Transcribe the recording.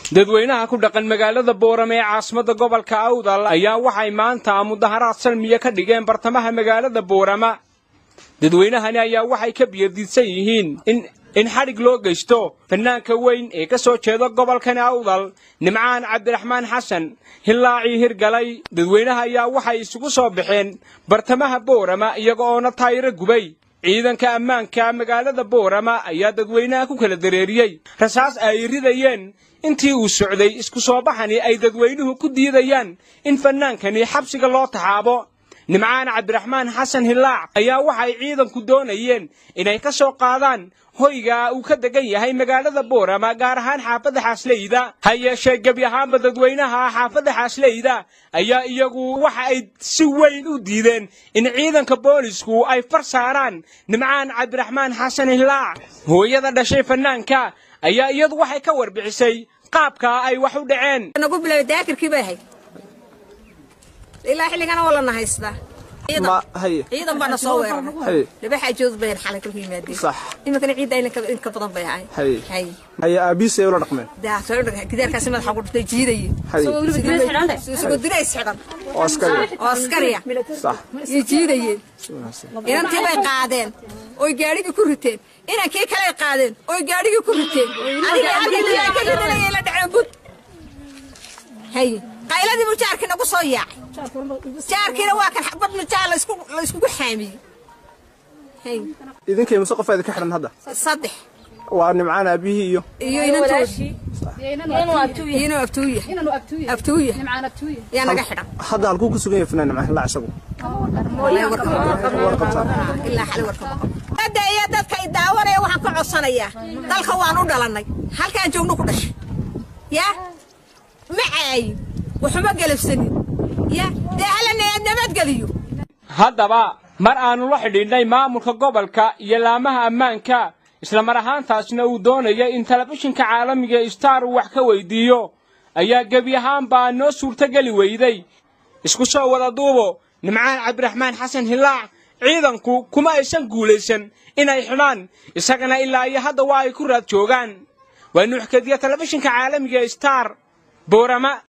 dadweynaha ku dhaqan magaalada boorame ee caasimadda gobolka awdal ayaa waxay maanta mudaharaad salmiya ka dhigeen bartamaha magaalada boorama dadweynahani ayaa waxay ka biyadiidsan yihiin in in xadhig loo geysto fanaanka weyn ee ka soo jeeda gobolkani awdal nimcaan cabdiraxmaan xasan hilaacii hirgalay dadweynaha ayaa waxay isugu soo baxeen bartamaha boorama iyaga oona taayiro gubay ciidanka ammaanka magaalada boorama ayaa dadweynaha ku kala dareeriyey rasaas ay ridayeen intii uu socday isku soo baxani ay dadweynuhu ku diidayaan in fannaankani xabsiga loo taxaabo nimcaan cabdiraxmaan xasan hilaac ayaa waxay ciidanku doonayeen inay ka soo qaadaan hoyga uu ka degan yahay magaalada boorama gaar ahaan xaafadda xaasleyda ha yeeshee gebi ahaanba dadweynaha xaafadda xaasleyda ayaa iyagu waxa ay si weyn u diideen in ciidanka boolisku ay far saaraan nimcaan cabdiraxmaan xasan hilaac hooyada dhashay fanaanka ayaa iyadu waxay ka warbixisay qaabka ay wax u dhaceen nagu bilaabay daakirkii bay ahayd ilaa xilligana waa lana haystaa ciidan baana soo weeraray laba xaajood bayan xalay kolka yimaadeen sax iminkana ciidda in ka badan bay ahay hay hay haya aabiisay ula dhaqmeen gidaarkaasi madaxa ku dhuftay jiidaye hay isagoo dirays xidhan oo askari oo askariya sax iyo jiidayeen inantii bay qaadeen oy gaadhigii ku riteen inankii kaley qaadeen oy gaadhigii ku riteen aniga halkii la dhaceen bud hay qayladii buu jaarkii nagu soo yaacay jaarkiina waa kan xabad mujaa la iskugu xaamiyey hay idinkay mase qof idinka xidhan hadda saddex waa nimcaan aabihii iyo iyo inantoodii inuu abtuuya abtuuya yaa naga xidhan hadda halkuu ku sugan yahay fanaan nimcaan hilaac isagu ilaa xali warka hadda iyo dadka i daawanaya waxaan ka codsanayaa dalka waan u dhalannay halkaan joogno ku dhashay yaa ma caayin waxuma galabsanin ya dee halana nabadgeliyo haddaba mar aannu la xidhiidhnay maamulka gobolka iyo laamaha ammaanka isla mar ahaantaasna uu doonaya in telefishinka caalamiga star uu wax ka weydiiyo ayaa gebi ahaanbaa noo suurtogeli weyday isku soo wada duubo nimcaan cabdiraxmaan xasan hilaac ciidanku kuma aysan guulaysan inay xidhaan isagana ilaa iyo hadda waa ay ku raad joogaan waa nuuxkadiya telefishinka caalamiga star boorama